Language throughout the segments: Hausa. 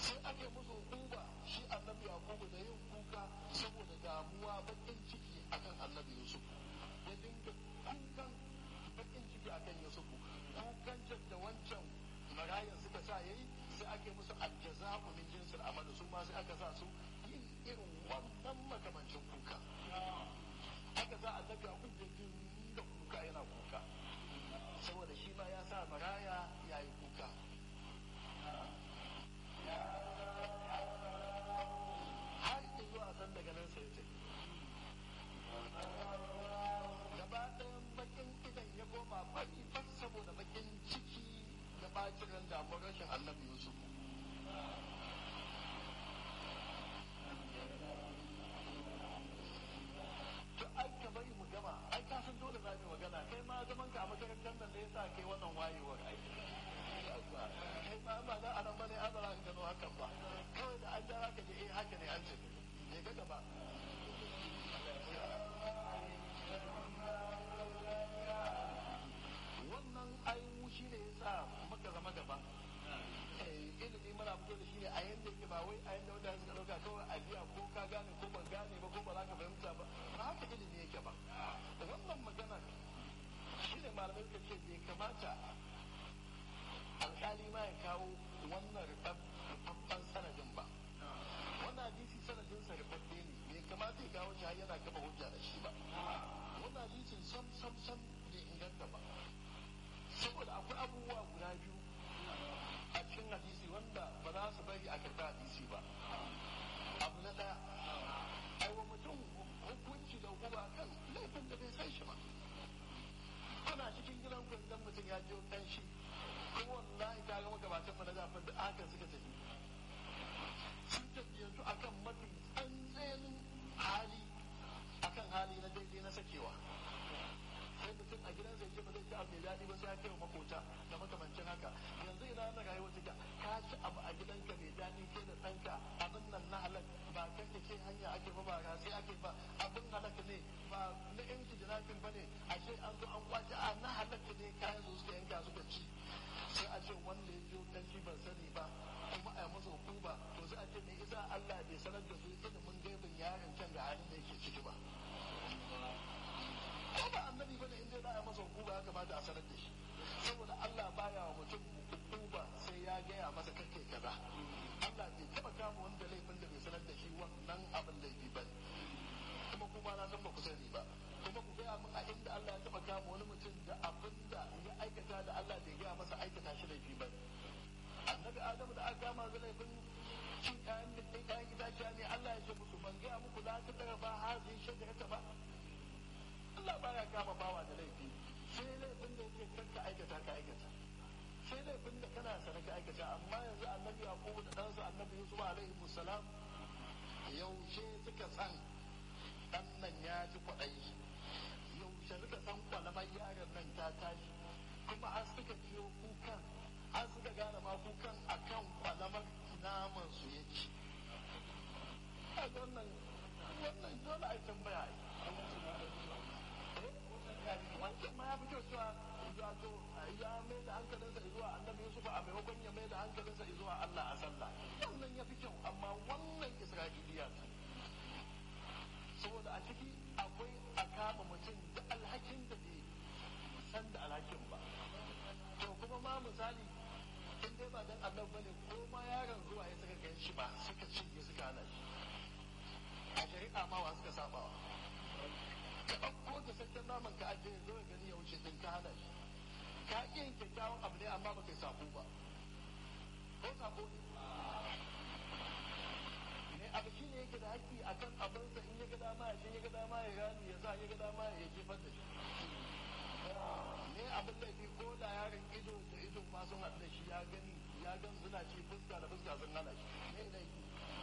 sai ake musu hukuma shi annabi yakubu da yin kuka saboda damuwa bakin ciki akan annabi yusuf ya dinga kukan bakin ciki akan yusuf kukan da wancan marayan suka sa yayi sai ake musu aljaza'u min jinsil amal su ma sai aka sa su yin irin wannan makamancin kuka aka sa annabi yakub ya dinga kuka yana kuka saboda shi ma ya sa maraya ya yi kuka har zuwa san daga nan sai ce gaba ɗayan bakin idan ya koma fari fas saboda bakin ciki da bacin ran damuwar rashin annabi yusuf to ai ka bari mu gama ai ka san dole za mu magana kai ma zaman ka a makarantar nan da yasa kai wannan wayewar ai kai ma ba za a nan bane an bara gano hakan ba kawai da an jara ka je eh haka ne an ce ne ga gaba wannan ainihu shi ne yasa muka zama gaba ilimi muna fito da shi ne a yanda yake ba wai a yanda wanda suka dauka kawai a biya ko ka gane ko ban gane ba ko ba za ka fahimta ba ba haka ilimi yake ba wannan magana shi ne malamai suka ce bai kamata alkali ma ya kawo wannan rubabban sanadin ba wannan hadisi sanadin sa rubabbe ne bai kamata ya kawo shi har yana kafa hujja da shi ba wannan hadisin sam sam sam bai inganta ba saboda akwai abubuwa guda biyu a cikin hadisi wanda ba za su bari a karɓi hadisi ba abu na ɗaya aiwa mutum hukunci da hukuma kan laifin da bai san shi ba kuna cikin gidan gwandan mutum ya jiyo kanshi kuma wallahi ka ga magabatan mana zafin da aka suka tafi sun tafi yanzu akan mafi tsantsanin hali akan hali na daidai na sakewa sai mutum a gidan zai ce ba zai ci abu mai daɗi ba sai ya kai wa makota da makamancin haka yanzu ina na rayuwa take ka ci abu a gidanka mai daɗi ke da ɗanka abin nan na halak ba kan da ke hanya ake ba ba sai ake ba abin halak ne ba na yanki jinafin ba ne ashe an zo an kwace a na halak ne kayan su suka yanka suka ci sai a ce wanda ya jo dan shi ban sani ba kuma a yi masa hukuma to sai a ce me isa Allah bai sanar da su ilimin gaibin yaron can da halin da yake ciki ba ko ba annabi bane in dai za a masa hukuma ya kamata a sanar da shi saboda Allah baya wa mutum hukuma sai ya gaya masa kake kaza Allah bai taba kama wanda laifin da bai sanar da shi wannan abin laifi ba kuma kuma na san ba ku sani ba kuma ku gaya min a inda Allah ya taba kama wani mutum da abin da ya aikata da Allah bai gaya masa aikata shi laifi ba annabi Adamu da aka kama da laifin cin kayan da kayan itaciya ne Allah ya ce musu ban gaya muku la ta tara ba hazin shajarata ba Allah baya kama bawa da laifi sai laifin da yake kanka aikata ka aikata sai laifin da kana sana ka aikata amma yanzu annabi yaqubu da ɗansa annabi yusuf alaihi musallam yaushe suka san dan nan ya ji kwaɗayi yaushe suka san kwalamar yaron nan ta tashi kuma har suka ciyo kukan har suka gane ma kukan akan kwalamar naman su yake wannan wannan dole a tambaya wancan ma ya fi kyau cewa wato ya mai da hankalinsa zuwa annabi Yusuf a maimakon ya mai da hankalinsa zuwa Allah a sallah wannan ya fi kyau amma wannan Isra'iliya ce saboda a ciki akwai a kama mutum da alhakin da bai san da alhakin ba to kuma ma misali in dai ba dan Allah bane ko ma yaron zuwa ya saka gan shi ba suka cinye suka hana shi a shari'a ma wa suka sabawa ka ɗauko da sakken naman ka ajiye zo ya gani ya wuce din ka hana shi ka ƙi yin kyakkyawan abu ne amma baka yi sako ba ko sako ne ne abu shi ne yake da haƙƙi akan abinsa in ya ga dama ya ya ga dama ya gani ya sa ya ga dama ya jefar da shi ne abin laifi ko da yaron ido da ido ma sun haɗu da shi ya gani ya gan suna ci fuska da fuska sun hana shi ne laifi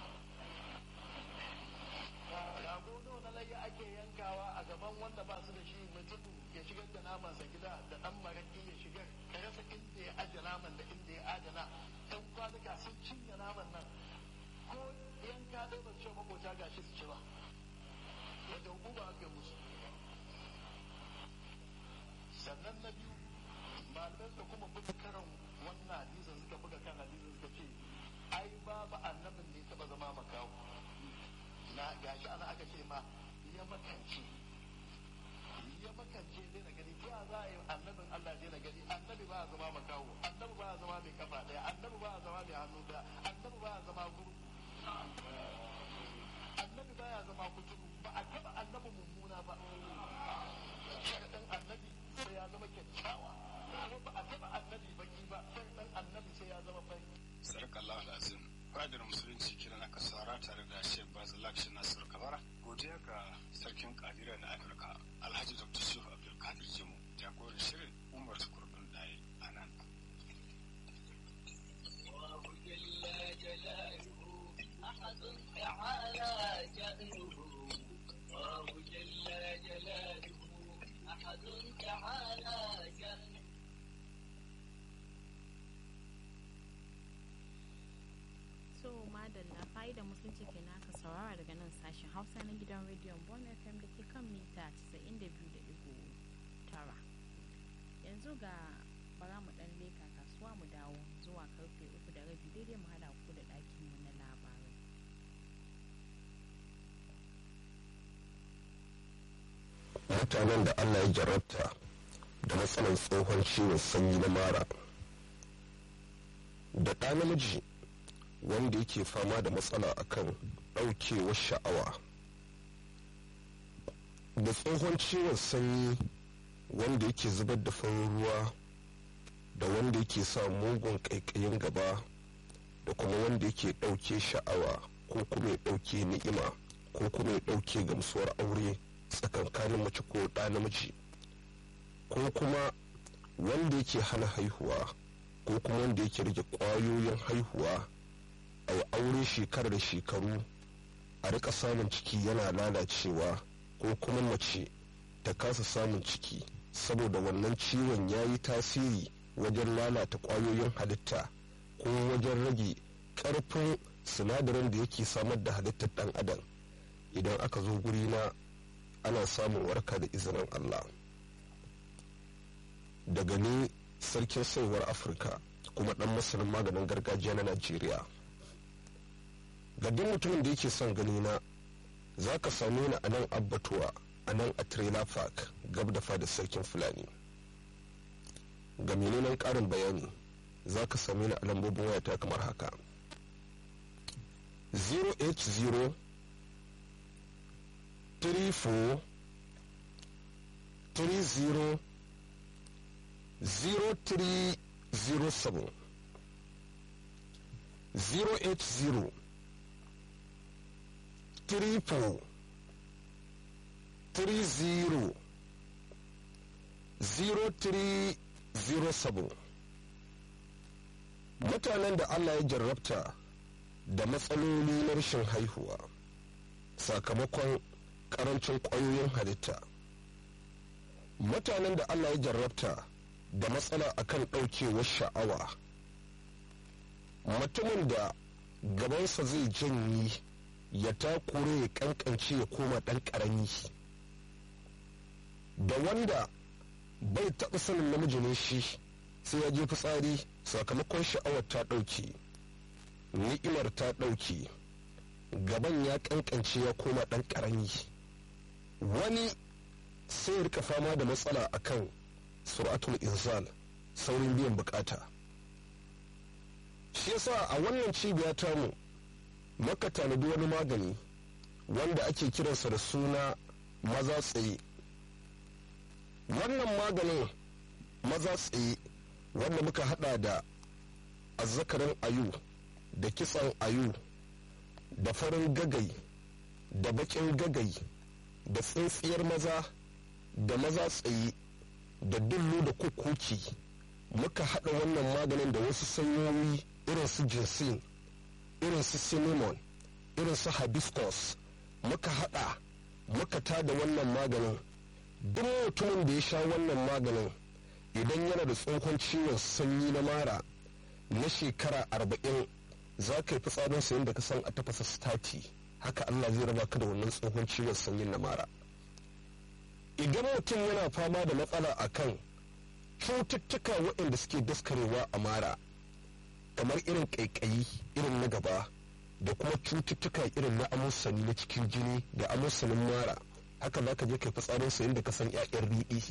rago nawa na layya ake yankawa a gaban wanda ba su da shi mutum ya shigar da namansa gida da dan maraki ya shigar ka rasa inda ya aje naman da inda ya adana dan kwanuka sun cinye naman nan ko yanka dai ba ce makota gashi su ci ba wanda hukuma ake musu sannan na biyu malamai suka kuma buga karan wannan hadisin suka buga kan hadisin suka ce ai babu annabin da ya taba zama makawo na gashi ana aka ce ma ya makance ya makance zai na gani ya za a yi annabin Allah zai na gani annabi ba a zama makawo annabi ba a zama mai kafa daya annabi ba a zama mai hannu daya annabi ba a zama guru annabi ba ya zama kuturu ba a taba annabi mummuna ba sharaɗin annabi sai ya zama kyakkyawa kuma ba a taba annabi baki ba sharaɗin annabi sai ya zama fari Sarakallahu alazim fadar musulunci kiran aka saura tare da Sheikh Bazalak shi Nasir Kabara godiya ga sarkin kadira na Afirka Alhaji Dr. Shehu Abdulkadir Jimu jagoran shirin Umar Tukurdun Daye a nan. أحد تعالى شأنه الله جل جلاله أحد تعالى شأنه so madalla fa'idar musulunci ke naka saurara daga nan sashen hausa na gidan rediyon bon fm da ke kan mita 92.9 yanzu ga bara mu dan leka kasuwa mu dawo zuwa karfe uku da rabi daidai mu hada ku da ɗakin mu na labarai mutanen da Allah ya jarabta da matsalar tsohon ciwon sanyi na mara da ɗa namiji wanda yake fama da matsala akan ɗaukewar sha'awa da tsohon ciwon sanyi wanda yake zubar da farin ruwa da wanda yake sa mugun ƙaiƙayin gaba da kuma wanda yake ɗauke sha'awa ko kuma ya ɗauke ni'ima ko kuma ya ɗauke gamsuwar aure tsakankanin mace ko ɗa namiji ko kuma wanda yake hana haihuwa ko kuma wanda yake rage ƙwayoyin haihuwa a yi aure shekarar da shekaru a rika samun ciki yana lalacewa ko kuma mace ta kasa samun ciki saboda wannan ciwon ya yi tasiri wajen lalata ƙwayoyin halitta ko wajen rage ƙarfin sinadarin da yake samar da halittar ɗan adam idan aka zo guri na ana samun warka da izinin Allah daga ni sarkin saiwar afirka kuma dan masanin maganin gargajiya na najeriya ga duk mutumin da yake son gani na za ka same ni a nan abbatuwa a nan a trailer park gab da fada sarkin fulani ga menene karin bayani za ka same ni a lambobin wayata kamar haka 080 34 30 0307 080 34 30 0307 mutanen da Allah ya jarrabta da matsaloli na rashin haihuwa sakamakon karancin ƙwayoyin halitta mutanen da Allah ya jarrabta da matsala akan ɗaukewar sha'awa mutumin da gabansa zai janyi ya takure ya kankance ya koma ɗan ƙarami da wanda bai taɓa sanin namiji ne shi sai ya je fitsari sakamakon sha'awar ta ɗauke ni'imar ta ɗauke gaban ya kankance ya koma ɗan ƙarami wani sai ya rika fama da matsala akan suratul inzal saurin biyan bukata shi yasa a wannan cibiya tamu maka tanadi wani magani wanda ake kiransa da suna maza tsaye wannan maganin maza tsaye wanda muka hada da azzakarin ayu da kitsan ayu da farin gagai da bakin gagai da tsintsiyar maza da maza tsaye da dullu da kukuki muka haɗa wannan maganin da wasu sanyoyi irin su jinsin irin su cinnamon irin su hibiscus muka haɗa muka tada wannan maganin duk mutumin da ya sha wannan maganin idan yana da tsohon ciwon sanyi na mara na shekara arba'in za ka yi fitsarin sayin da ka san a tafasa stati haka allah zai raba ka da wannan tsohon ciwon sanyin na mara idan mutum yana fama da matsala a kan cututtuka waɗanda suke daskarewa a mara kamar irin ƙaiƙayi irin na gaba da kuma cututtuka irin na amusani na cikin jini da amusanin mara haka za ka je kai fitsarin sa inda ka san 'ya'yan riɗi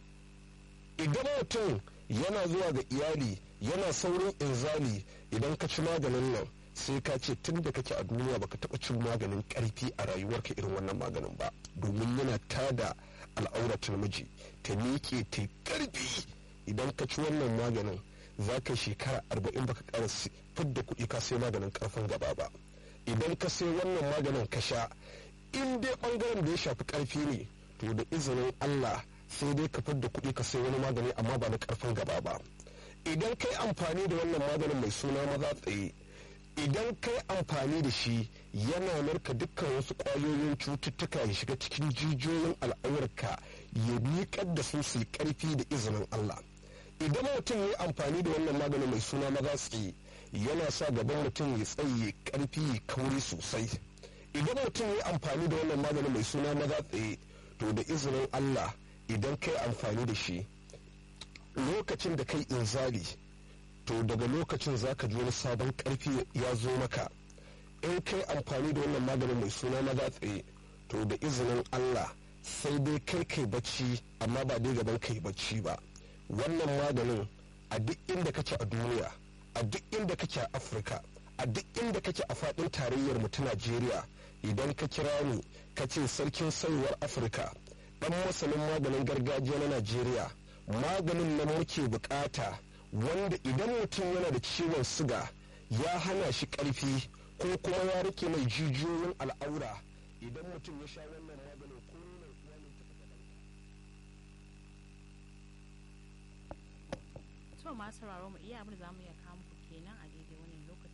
idan mutum yana zuwa ga iyali yana saurin inzali idan ka ci maganin nan sai ka ce tun da kake a duniya baka taɓa cin maganin ƙarfi a rayuwarka irin wannan maganin ba domin yana tada al'auratul miji ta miƙe ta ƙarfi idan ka ci wannan maganin za ka shekara arba'in baka ƙara fidda kuɗi ka sai maganin ƙarfin gaba ba idan ka sai wannan maganin ka sha in dai ɓangaren da ya shafi ƙarfi ne to da izinin Allah sai dai ka fidda kuɗi ka sai wani magani amma ba na ƙarfin gaba ba idan kai amfani da wannan maganin mai suna maza tsaye idan kai amfani da shi yana narka dukkan wasu ƙwayoyin cututtuka ya shiga cikin jijiyoyin al'aurarka ya miƙar da su su yi ƙarfi da izinin Allah idan mutum ya yi amfani da wannan maganin mai suna maza tsaye yana sa gaban mutum ya tsaye ƙarfi ya kauri sosai idan mutum ya yi amfani da wannan maganin mai suna maza tsaye to da izinin Allah idan kai amfani da shi lokacin da kai inzali to daga lokacin za ka ji wani sabon karfi ya zo maka in kai amfani da wannan maganin mai suna na tsaye to da izinin Allah sai dai kai kai bacci amma ba dai gaban kai bacci ba wannan maganin a duk inda kake a duniya a duk inda kake a afirka a duk inda kake a faɗin tarayyar mu ta najeriya idan ka kira ni ka ce sarkin sayuwar afirka dan masanin maganin gargajiya na najeriya maganin nan muke bukata wanda idan mutum yana da ciwon siga ya hana shi karfi ko kuma ya rike mai jijiyoyin al'aura idan mutum ya sha wannan maganin ko nuna uwa ne ta to masu sauraro mu iya abin da zamu iya kawo muku kenan a daidai wannan lokaci